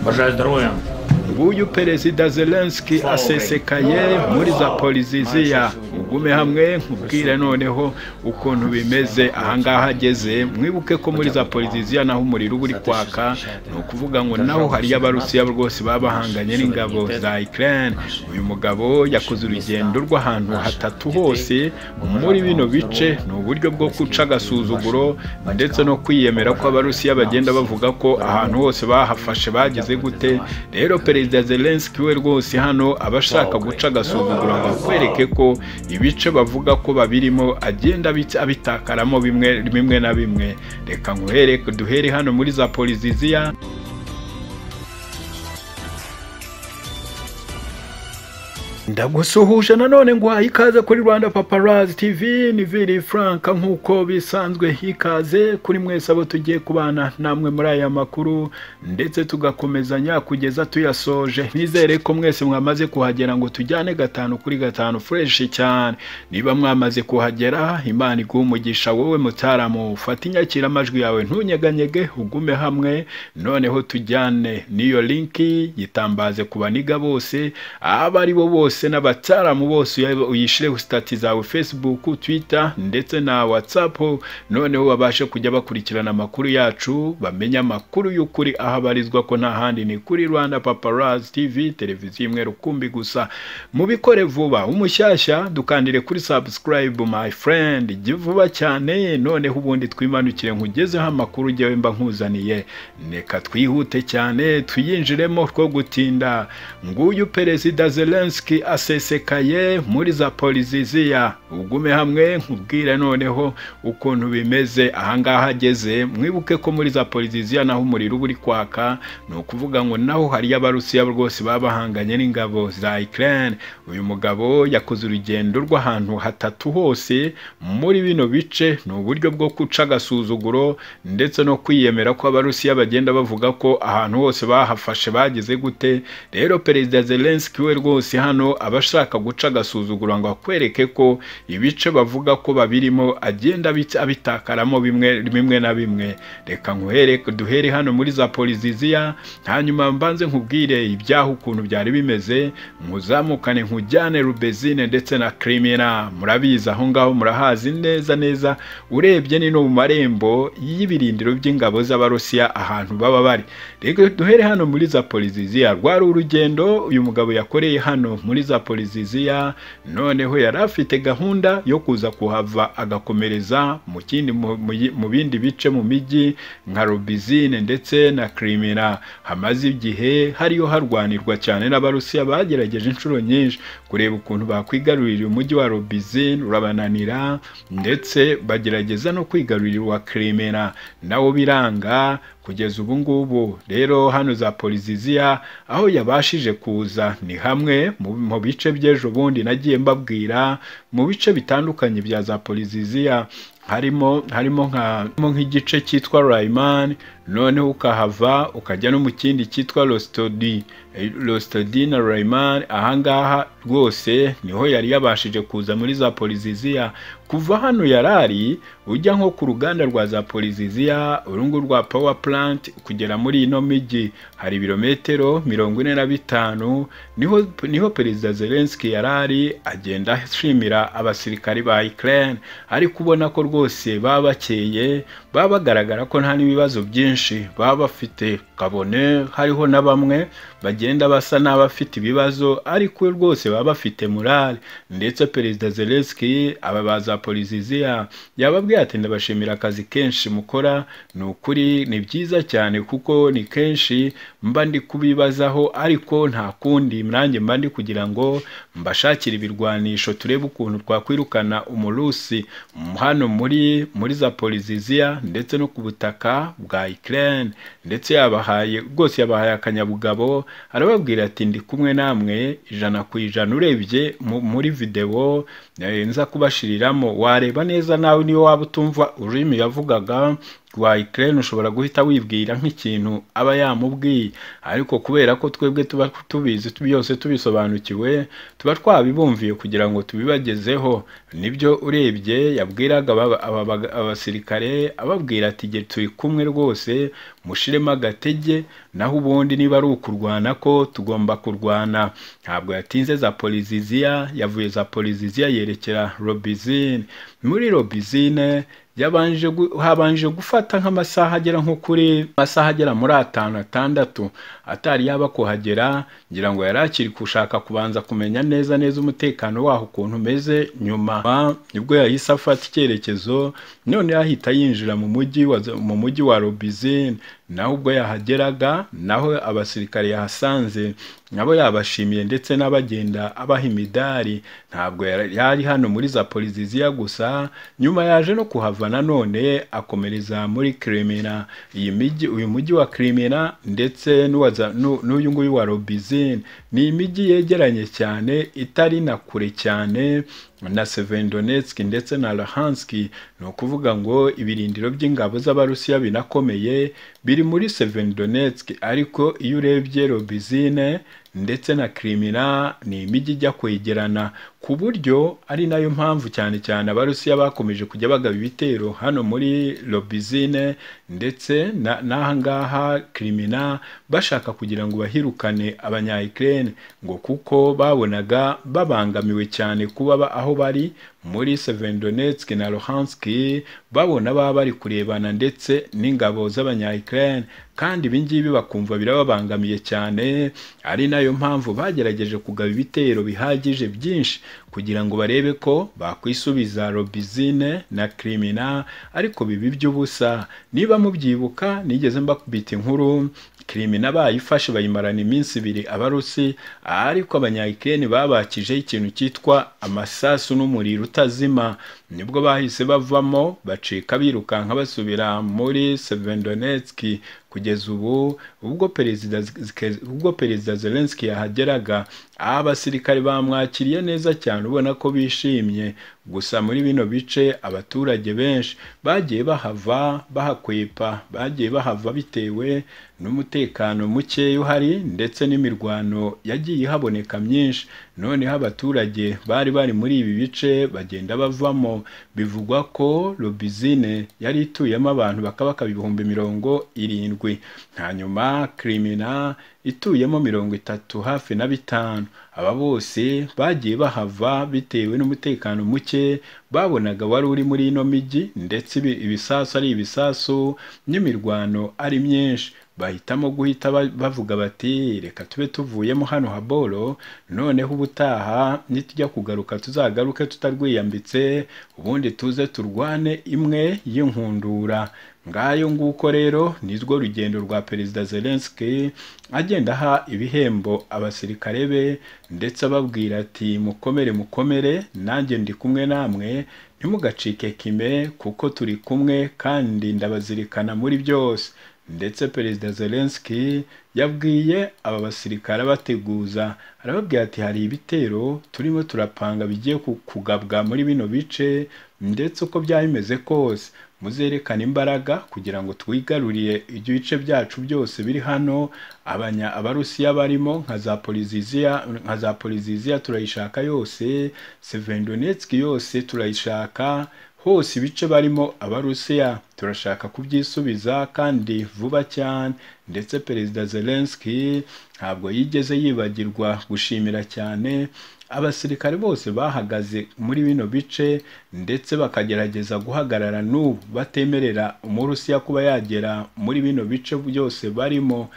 Бажаю здоров'я. uyu perezida zelenski asesekaye muri zaporiziziya ugume hamwe nkubwire noneho ukuntu bimeze ahangaha ageze mwibuke ko muri zaporiziziya naho umuriro uba uri kwaka ni ukuvuga ngo naho hariyo abarusiya rwose baba bahanganye n'ingabo za ikirere uyu mugabo yakoze urugendo rw'ahantu hatatu hose muri bino bice ni uburyo bwo guca agasuzuguro ndetse no kwiyemera ko abarusiya bagenda bavuga ko ahantu hose bahafashe bageze gute rero perezida zelenski we rwose hano aba ashaka guca agasuzuguro ngo akwereke ko ibice bavuga ko babirimo agenda abitakaramo bimwe bimwe na bimwe reka nguhere duhere hano muri za poliziziya ndagusuhuje nanone nguhaye ikaze kuri rwanda paparazi tv ni viri furanka nk'uko bisanzwe ikaze kuri mwese abo tugiye kubana namwe muri aya makuru ndetse tugakomezanya kugeza tuyasoje nizere ko mwese mwamaze kuhagera ngo tujyane gatanu kuri gatanu fureshi cyane niba mwamaze kuhagera imana iguha umugisha wowe mutaramu ufata inyakiramajwi yawe ntunyeganyege ugume hamwe noneho tujyane n'iyo linki yitambaze ku baniga bose aba ari bo bose bose n'abataramu bose uyishyire sitati zawe fesibuku twita ndetse na watsapu noneho babashe kujya bakurikirana amakuru yacu bamenye amakuru y'ukuri aho abarizwa ko nta handi ni kuri rwanda paparazi tivi televiziyo imwe rukumbi gusa mubikore vuba umushyashya dukandire kuri sabusikarayibu mayi furendi jya vuba cyane noneho ubundi twimanukire nkugezeho amakuru ujyawe mba nkuzaniye reka twihute cyane tuyinjiremo two gutinda nguyu perezida zelenski asesekaye muri za poliziziya ugume hamwe nkubwire noneho ukuntu bimeze ahangaha ageze mwibuke ko muri za poliziziya naho umuriro uba uri kwaka ni ukuvuga ngo naho hariyo abarusiya rwose baba bahanganye n'ingabo za ikirere uyu mugabo yakoze urugendo rw'ahantu hatatu hose muri bino bice ni uburyo bwo guca agasuzuguro ndetse no kwiyemera ko abarusiya bagenda bavuga ko ahantu hose bahafashe bageze gute rero perezida zelenski we rwose hano aba ashaka guca agasuzuguro ngo akwereke ko ibice bavuga ko babirimo agenda abitakaramo bimwe na bimwe reka nguhere duhere hano muri za poliziziya hanyuma mbanze nkubwire ibyaha ukuntu byari bimeze nkuzamukane nkujyane rubezine ndetse na kirimina murabizi aho ngaho murahazi neza neza urebye ni no mu marembo y'ibirindiro by'ingabo z'abarusiya ahantu baba bari reka duhere hano muri za poliziziya rwari urugendo uyu mugabo yakoreye hano muri za poliziziya noneho yari afite gahunda yo kuza kuhava agakomereza mu kindi mu bindi bice mu mijyi nka robizine ndetse na kirimina hamaze igihe hariyo harwanirwa cyane n'abarusiya bagerageje inshuro nyinshi kureba ukuntu bakwigarurira umujyi wa robizine urabananira ndetse bagerageza no kwigarurira uwa kirimina nawo biranga kugeza ubu ngubu rero hano za poliziziya aho yabashije kuza ni hamwe mu bice by'ejo bundi nagiye mbabwira mu bice bitandukanye bya za poliziziya harimo harimo nk'igice cyitwa rayimani noneho ukahava ukajya no mu kindi cyitwa rositodi rositodi na rayimani ahangaha rwose niho yari yabashije kuza muri za poliziziya kuva hano yarari ujya nko ku ruganda rwa za poliziziya urungu rwa pawa puranti kugera muri ino mijyi hari ibirometero mirongo ine na bitanu niho niho perezida zelenski yarari agenda ashimira abasirikari ba ikirere ariko ubona ko rwose baba bakeye baba bagaragara ko nta n'ibibazo byinshi baba bafite kabone hariho na bamwe bagenda basa n'abafite ibibazo ariko rwose baba bafite murari ndetse perezida zelenski aba baza poliziziya yababwiye ati ndabashimira akazi kenshi mukora ni ukuri ni byiza cyane kuko ni kenshi mba ndi kubibazaho ariko nta kundi nanjye mba ndi kugira ngo mbashakire ibirwanisho turebe ukuntu twakwirukana umurusi hano muri muri za poliziziya ndetse no ku butaka bwa Ukraine ndetse yabahaye rwose yabahaye akanyabugabo arababwira ati ndi kumwe namwe ijana ku ijana urebye muri videwo nza kubashiriramo wareba neza nawe niyo waba utumva ururimi yavugaga wayiterene ushobora guhita wibwira nk'ikintu aba yamubwiye ariko kubera ko twebwe tuba tubizi byose tubisobanukiwe tuba twabibumviye kugira ngo tubibagezeho nibyo urebye yabwiraga aba- aba- abasirikare ababwira ati igihe turi kumwe rwose mushiremo agatege naho ubundi niba ari ukurwana ko tugomba kurwana ntabwo yatinze za poliziziya yavuye za poliziziya yerekera robizine muri robizine yabanje gu- habanje gufata nk'amasaha agera nko kuri amasaha agera muri atanu atandatu atari yaba kuhagera ngira ngo yari akiri gushaka kubanza kumenya neza neza umutekano waho ukuntu umeze nyuma nibwo yahise afata icyerekezo none ahita yinjira mu mujyi wa mu mujyi wa robizine naho ubwo yahageraga naho abasirikare yahasanze nabo yabashimiye ndetse n'abagenda abaha imidari ntabwo yari yari hano muri za poliziziya gusa nyuma yaje no kuhava nanone akomereza muri kirimina iyi mijyi uyu mujyi wa kirimina ndetse n'uwa za- n'u- n'uyu nguyu wa robizine ni imijyi yegeranye cyane itari na kure cyane na Sevendonetsk ndetse na Luhansk ni ukuvuga ngo ibirindiro by'ingabo z'Abarusiya binakomeye biri muri Sevendonetsk ariko iyo urebye Robizine ndetse na Crimea ni imijyi ijya kwegerana ku buryo ari nayo mpamvu cyane cyane Abarusiya bakomeje kujya bagaba ibitero hano muri Robizine ndetse na- n'aha ngaha Crimea bashaka kugira ngo bahirukane abanya Ukraine ngo kuko babonaga babangamiwe cyane kuba ba- aho bari muri Sevendonetsk na Luhansk babona baba bari kurebana ndetse n'ingabo z'abanya Ukraine kandi ibi ngibi bakumva birababangamiye cyane ari nayo mpamvu bagerageje kugaba ibitero bihagije byinshi kugira ngo barebe ko bakwisubiza Robizine na Crimea ariko bibi by'ubusa niba mubyibuka nigeze mbakubita inkuru Crimea bayifashe bayimarana iminsi ibiri abarusi ariko abanyayikeni babakijeho ikintu cyitwa amasasu n'umuriro utazima nibwo bahise bavamo bacika birukanka basubira muri Sevendonetsk kugeza ubu ubwo perezida ubwo perezida Zelensky yahageraga abasirikare bamwakiriye neza cyane ubona ko bishimye gusa muri bino bice abaturage benshi bagiye bahava bahakwepa bagiye bahava bitewe n'umutekano mukeya uhari ndetse n'imirwano yagiye ihaboneka myinshi noneho abaturage bari bari muri ibi bice bagenda bavamo bivugwa ko robizine yari ituyemo abantu bakabaka ibihumbi mirongo irindwi hanyuma kirimina ituyemo mirongo itatu hafi na bitanu aba bose bagiye bahava bitewe n'umutekano muke babonaga wari uri muri ino mijyi ndetse ibi- ibisasu ari ibisasu n'imirwano ari myinshi bahitamo guhita ba- bavuga bati reka tube tuvuyemo hano haboro noneho ubutaha nitujya kugaruka tuzagaruke tutarwiyambitse ubundi tuze turwane imwe y'inkundura ngayo nguko rero nirwo rugendo rwa perezida Zelensky agenda aha ibihembo abasirikare be ndetse ababwira ati mukomere mukomere nanjye ndi kumwe namwe ntimugacike kime kuko turi kumwe kandi ndabazirikana muri byose ndetse perezida Zelensky yabwiye aba basirikare abateguza arababwira ati hari ibitero turimo turapanga bigiye ku- kugabwa muri bino bice ndetse uko byaba bimeze kose muzerekane imbaraga kugira ngo twigarurire ibice byacu byose biri hano abanya abarusiya barimo nka za poliziziya nka za poliziziya turayishaka yose sevendonetski yose turayishaka hose ibice barimo abarusiya turashaka kubyisubiza kandi vuba cyane ndetse perezida Zelensky ntabwo yigeze yibagirwa gushimira cyane abasirikare bose bahagaze muri bino bice ndetse bakagerageza guhagarara n'ubu batemerera umurusiya kuba yagera muri bino bice byose barimo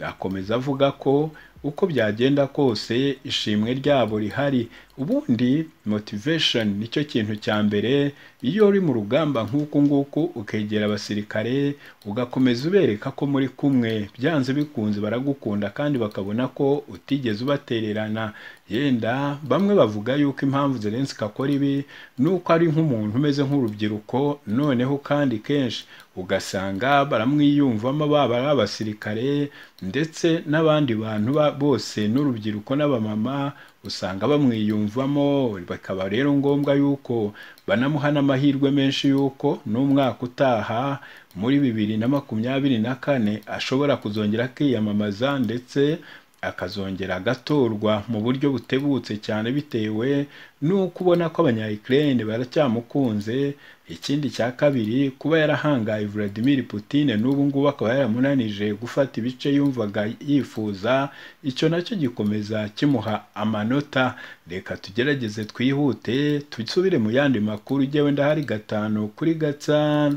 akomeza avuga ko uko byagenda kose ishimwe ryabo rihari ubundi motivation nicyo kintu cya mbere iyo uri mu rugamba nk'uku nguku ukegera abasirikare ugakomeza ubereka ko muri kumwe byanze bikunze baragukunda kandi bakabona ko utigeze ubatererana yenda bamwe bavuga yuko impamvu Zelensky akora ibi ni uko ari nk'umuntu umeze nk'urubyiruko noneho kandi kenshi ugasanga baramwiyumvamo baba ari abasirikare ndetse n'abandi bantu ba- bose n'urubyiruko n'abamama usanga bamwiyumvamo bikaba rero ngombwa yuko banamuha n'amahirwe menshi y'uko n'umwaka utaha muri bibiri na makumyabiri na kane ashobora kuzongera akiyamamaza ndetse akazongera agatorwa mu buryo butebutse cyane bitewe n'uko ubona ko abanyayikirere baracyamukunze ikindi cya kabiri kuba yarahangaye Vladimir Putin n'ubu ngubu akaba yaramunanije gufata ibice yumvaga yifuza icyo nacyo gikomeza kimuha amanota reka tugerageze twihute tusubire mu yandi makuru ujye wenda hari gatanu kuri gatanu